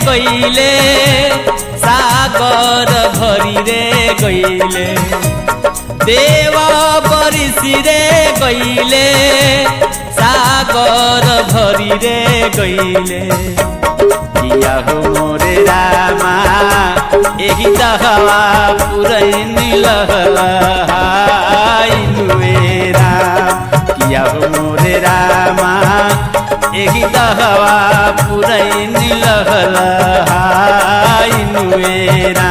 गईले सागर भरी रे गईले देव बरिसी रे गईले सागर भरी रे गईले किया हो मोरे रामा एही दहवा पुरै नुएरा किया हो मोरे रामा एही दहवा पुरै नुएरा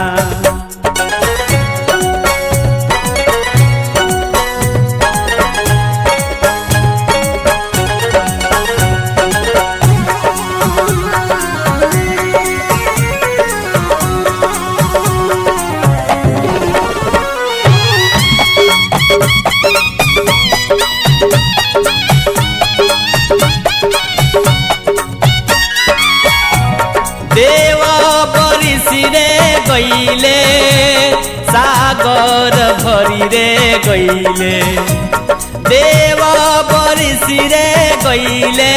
देव बरिसी रे गईले सागर भरी रे गईले देव बरिसी रे गईले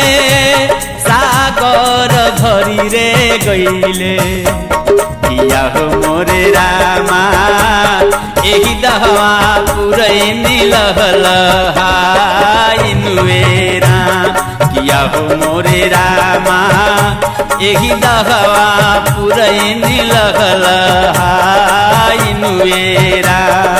सागर भरी रे गईले किया हो मोरे रामा एही दहवा पुरै नुएरा किया हो मोरे रामा एही दहवा पुरै नुएरा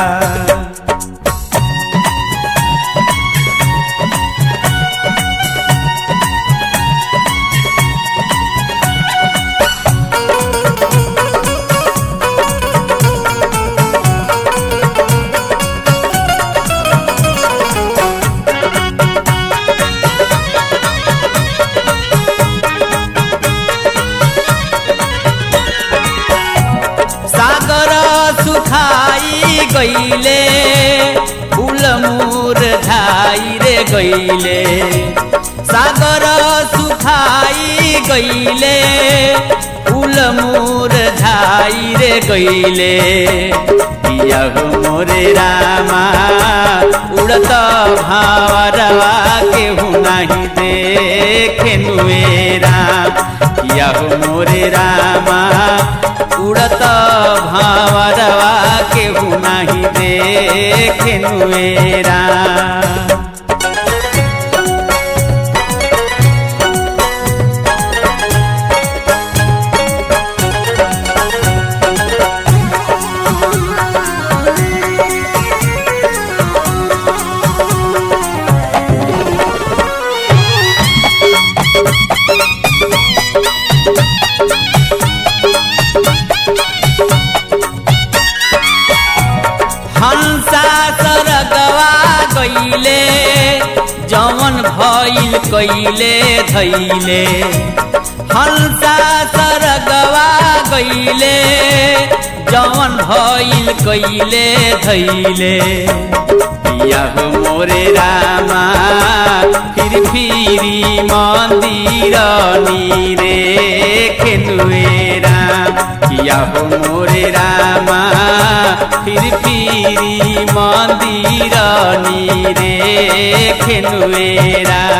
सागर सुखाई गईले फूल मुर धाई रे गईले सागर सुखाई गईले फूल मुर धाई रे गईले किया हो मोरे रामा उड़त भावरवा के नहीं देखे नुएरा किया हो मोरे रामा उड़त भावरवा के नहीं देखे नुएरा हंसा सरगवा गईले जवन भइल कइले धैले हंसा सरगवा गईले जवन भइल कइले धैले पिया हो मोरे रामा फिर फिरी मन्दिर निरे खेलुएरा किया हो मोरे रामा फिर फिरी मन्दिर निरे खेलुएरा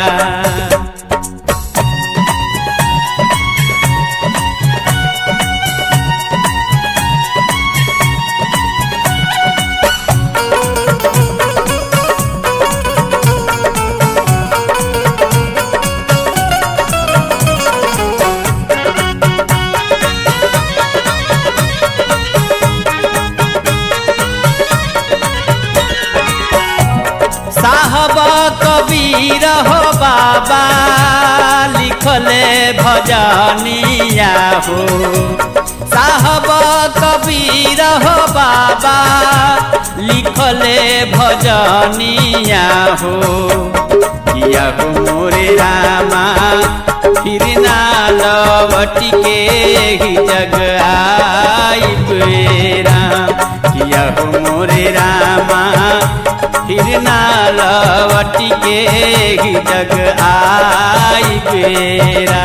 साहब कबीर हो बाबा लिखले भजनिया हो साहब कबीर हो बाबा लिखले भजनिया हो किया हो मोरे रामा फिर ना लवटी के ही जग आई बेरा किया हो मोरे रामा फिर ना लवटी के ही जग आई बेरा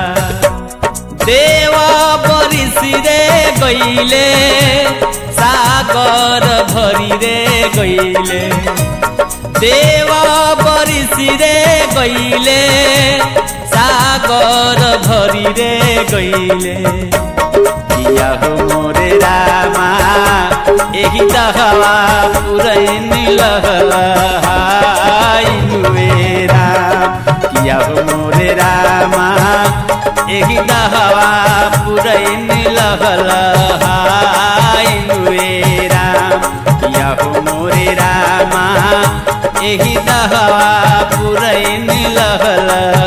देव बरिस रे गईले सागर भरी रे गईले देव बरिस रे गईले सागर भरी रे गईले किया हो मोरे रामा एही दहवा पुरैन लहलाइनुए राम किया हो मोरे रामा एही दहवा पुरैन लहलाइनुए राम किया हो मोरे रामा एही दहवा पुरैन लहला